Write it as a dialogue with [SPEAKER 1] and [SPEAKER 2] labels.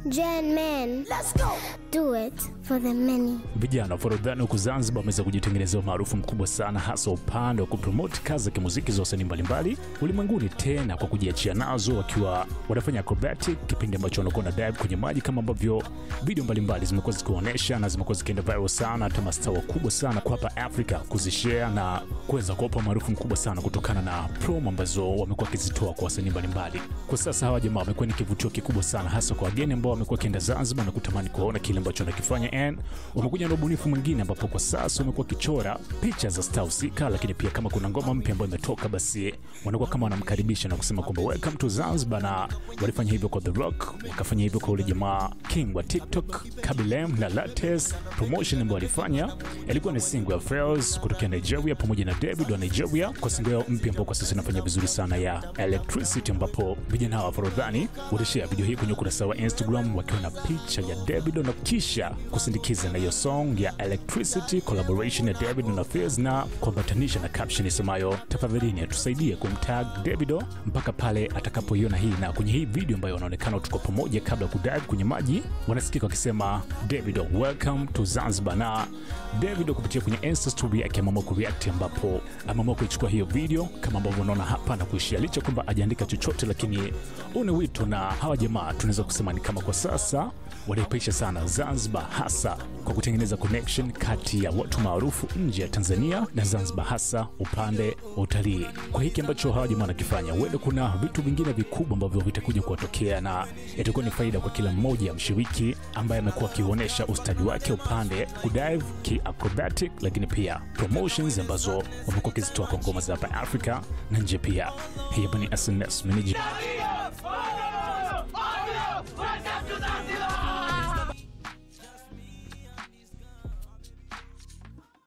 [SPEAKER 1] Gen men. Let's go. Do it for the many.
[SPEAKER 2] Vijana wa Forodhani huku Zanzibar wameweza kujitengenezea umaarufu mkubwa sana, hasa upande wa kupromoti kazi za kimuziki za wasanii mbalimbali ulimwenguni, tena kwa kujiachia nazo, wakiwa wanafanya acrobatic, kipindi ambacho wanakuwa na dive kwenye maji, kama ambavyo video mbalimbali zimekuwa zikionyesha na zimekuwa zikienda viral sana, hata mastaa wakubwa sana kwa hapa Afrika kuzishare na kuweza kuwapa umaarufu mkubwa sana kutokana na promo ambazo wamekuwa wakizitoa kwa wasanii mbalimbali. Kwa sasa hawa jamaa wamekuwa ni kivutio kikubwa sana, hasa kwa wageni ambao wamekuwa wakienda Zanzibar na kutamani kuona kile ambacho wanakifanya, and wamekuja na ubunifu mwingine ambapo kwa sasa wamekuwa wakichora picha za star husika, lakini pia kama kuna ngoma mpya ambayo imetoka, basi wanakuwa kama wanamkaribisha na kusema kwamba welcome to Zanzibar, na walifanya hivyo kwa The Rock, wakafanya hivyo kwa ule jamaa King wa TikTok Kabilem na Lattes. Promotion ambayo walifanya ilikuwa ni single ya Pharos kutokea Nigeria pamoja na David wa Nigeria kwa single yao mpya ambao kwa sasa inafanya vizuri sana ya Electricity, ambapo vijana hawa Forodhani walishare video hii kwenye ukurasa wa Instagram wakiwa na picha ya David na kisha kusindikiza na hiyo song ya Electricity collaboration ya David na Fizz na kuambatanisha na caption isemayo tafadhalini atusaidie kumtag Davido mpaka pale atakapoiona hii. Na kwenye hii video ambayo wanaonekana tuko pamoja kabla ya kudive kwenye maji, wanasikika wakisema Davido welcome to Zanzibar, na Davido kupitia kwenye Insta story yake ameamua kureact, ambapo ameamua kuichukua hiyo video kama ambavyo unaona hapa na kuishia, licha kwamba ajaandika chochote, lakini huu ni wito na hawa jamaa tunaweza kusema ni kama kwa sasa wanaipaisha sana Zanzibar, hasa kwa kutengeneza connection kati ya watu maarufu nje ya Tanzania na Zanzibar, hasa upande wa utalii. Kwa hiki ambacho hawa jamaa wanakifanya, huenda kuna vitu vingine vikubwa ambavyo vitakuja kuwatokea na itakuwa ni faida kwa kila mmoja mshiriki ambaye amekuwa akionyesha ustadi wake upande kudive ki acrobatic, lakini pia promotions ambazo wamekuwa wakizitoa kwa ngoma za hapa Afrika na nje pia. Hii hapa ni SNS Manager.